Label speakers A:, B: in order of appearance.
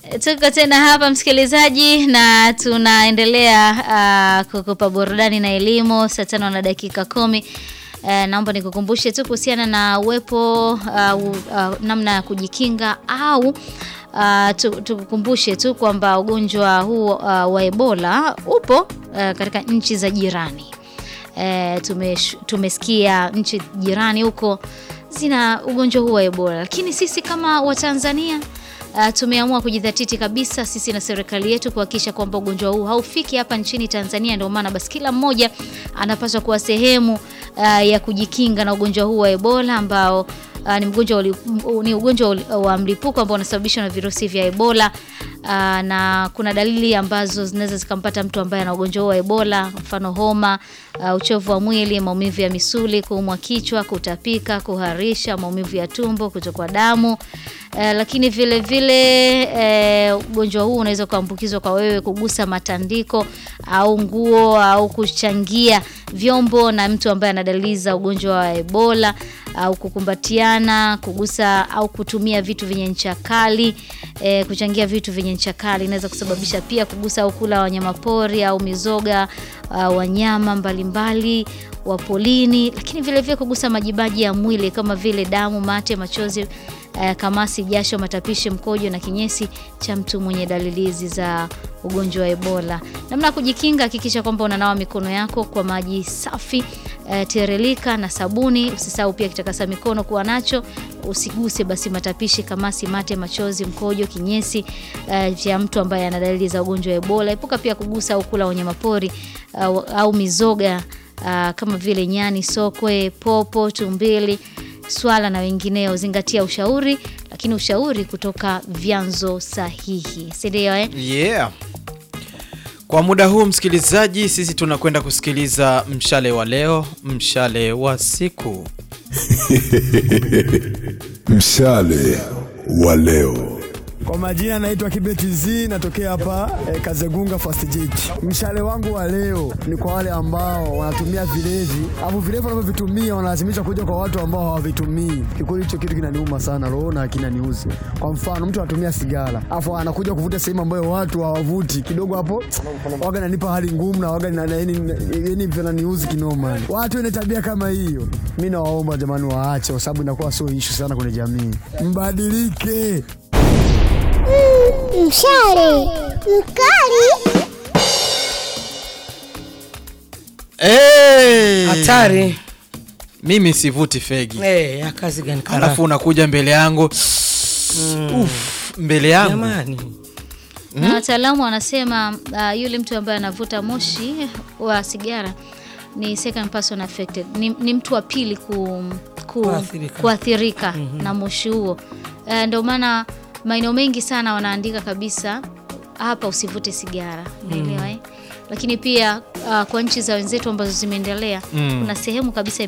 A: Tuko tena hapa msikilizaji, na tunaendelea uh, kukupa burudani na elimu saa tano na dakika kumi. Uh, naomba nikukumbushe tu kuhusiana na uwepo uh, uh, namna ya kujikinga au uh, tukukumbushe tu kwamba ugonjwa huu uh, wa Ebola upo uh, katika nchi za jirani. Uh, tume, tumesikia nchi jirani huko zina ugonjwa huu wa Ebola, lakini sisi kama Watanzania Uh, tumeamua kujidhatiti kabisa sisi na serikali yetu kuhakikisha kwamba ugonjwa huu haufiki hapa nchini Tanzania. Ndio maana basi kila mmoja anapaswa kuwa sehemu uh, ya kujikinga na ugonjwa huu wa Ebola ambao uh, ni mgonjwa ni ugonjwa wa mlipuko ambao unasababishwa na virusi vya Ebola. Uh, na kuna dalili ambazo zinaweza zikampata mtu ambaye ana ugonjwa huu wa Ebola, mfano homa, uh, uchovu wa mwili, maumivu ya misuli, kuumwa kichwa, kutapika, kuharisha, maumivu ya tumbo, kutokwa damu. Uh, lakini vile vile ugonjwa uh, huu unaweza kuambukizwa kwa wewe kugusa matandiko au nguo au kuchangia vyombo na mtu ambaye ana dalili za ugonjwa wa Ebola au kukumbatiana, kugusa au kutumia vitu vyenye ncha kali. E, kuchangia vitu vyenye ncha kali inaweza kusababisha pia kugusa au kula wanyama pori au mizoga uh, wanyama mbalimbali wa polini, lakini vile vile kugusa majimaji ya mwili kama vile damu, mate, machozi uh, kamasi, jasho, matapishi, mkojo na kinyesi cha mtu mwenye dalili hizi za ugonjwa wa Ebola. Namna ya kujikinga, hakikisha kwamba unanawa mikono yako kwa maji safi uh, tiririka na sabuni. Usisahau pia kitakasa mikono kuwa nacho. Usiguse basi matapishi, kamasi, mate, machozi, mkojo, kinyesi uh, cha mtu ambaye ana dalili za ugonjwa wa Ebola. Epuka pia kugusa au kula wanyama pori uh, au mizoga uh, kama vile nyani, sokwe, popo, tumbili, swala na wengineo. Zingatia ushauri, lakini ushauri kutoka vyanzo sahihi, si ndio eh?
B: Yeah. Kwa muda huu msikilizaji, sisi tunakwenda kusikiliza mshale wa leo, mshale wa siku.
C: Mshale wa leo.
D: Kwa majina naitwa Kibeti Z, natokea hapa eh, Kazegunga Fast Jeti. Mshale wangu wa leo ni kwa wale ambao wanatumia vilevi, alafu vilevi wanavyovitumia wanalazimisha kuja kwa watu ambao hawavitumii. Kikweli hicho kitu kinaniuma sana roho na kinaniuzi. Kwa mfano, mtu anatumia sigara, alafu anakuja kuvuta sehemu ambayo watu hawavuti, kidogo hapo waga nanipa hali ngumu na waga yani vinaniuzi kinoma. Watu wenye tabia kama hiyo, mimi nawaomba jamani, waache, kwa sababu inakuwa sio issue sana kwenye jamii. Mbadilike.
E: Mshale mkali.
B: Hey!
F: Hatari.
B: Mimi sivuti fegi.
F: Eh, ya kazi gani kara?
B: Alafu unakuja mbele yangu Uf, mbele yangu
F: Jamani.
A: na wataalamu wanasema uh, yule mtu ambaye anavuta moshi wa sigara ni second person affected, ni, ni mtu wa pili ku, ku,
F: Kuathirika.
A: kuathirika na moshi huo. Uh, ndio maana maeneo mengi sana wanaandika kabisa hapa usivute sigara, unaelewa eh? Lakini pia uh, kwa nchi za wenzetu ambazo zimeendelea
B: Mm.
A: kuna sehemu kabisa